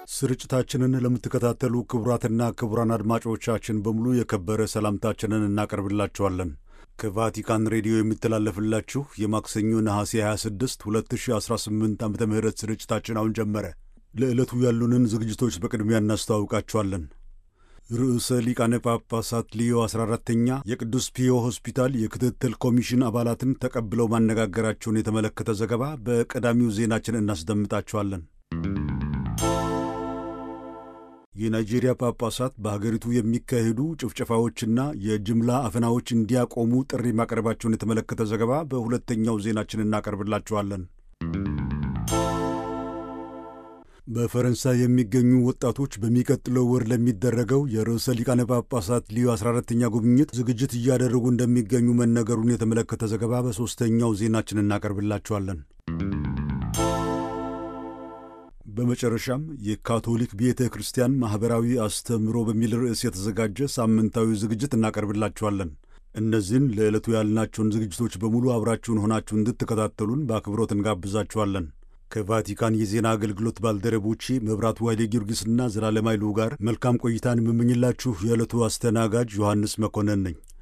ስርጭታችንን ለምትከታተሉ ክቡራትና ክቡራን አድማጮቻችን በሙሉ የከበረ ሰላምታችንን እናቀርብላችኋለን። ከቫቲካን ሬዲዮ የሚተላለፍላችሁ የማክሰኞ ነሐሴ 26 2018 ዓ ም ስርጭታችን አሁን ጀመረ። ለዕለቱ ያሉንን ዝግጅቶች በቅድሚያ እናስተዋውቃችኋለን። ርዕሰ ሊቃነ ጳጳሳት ሊዮ 14ተኛ የቅዱስ ፒዮ ሆስፒታል የክትትል ኮሚሽን አባላትን ተቀብለው ማነጋገራቸውን የተመለከተ ዘገባ በቀዳሚው ዜናችን እናስደምጣችኋለን። የናይጄሪያ ጳጳሳት በሀገሪቱ የሚካሄዱ ጭፍጨፋዎችና የጅምላ አፈናዎች እንዲያቆሙ ጥሪ ማቅረባቸውን የተመለከተ ዘገባ በሁለተኛው ዜናችን እናቀርብላችኋለን። በፈረንሳይ የሚገኙ ወጣቶች በሚቀጥለው ወር ለሚደረገው የርዕሰ ሊቃነ ጳጳሳት ሊዮ 14ተኛ ጉብኝት ዝግጅት እያደረጉ እንደሚገኙ መነገሩን የተመለከተ ዘገባ በሦስተኛው ዜናችን እናቀርብላችኋለን። በመጨረሻም የካቶሊክ ቤተ ክርስቲያን ማኅበራዊ አስተምህሮ በሚል ርዕስ የተዘጋጀ ሳምንታዊ ዝግጅት እናቀርብላችኋለን። እነዚህን ለዕለቱ ያልናቸውን ዝግጅቶች በሙሉ አብራችሁን ሆናችሁ እንድትከታተሉን በአክብሮት እንጋብዛችኋለን። ከቫቲካን የዜና አገልግሎት ባልደረቦቼ መብራቱ ኃይሌ ጊዮርጊስና ዘላለም ኃይሉ ጋር መልካም ቆይታን የምመኝላችሁ የዕለቱ አስተናጋጅ ዮሐንስ መኮንን ነኝ።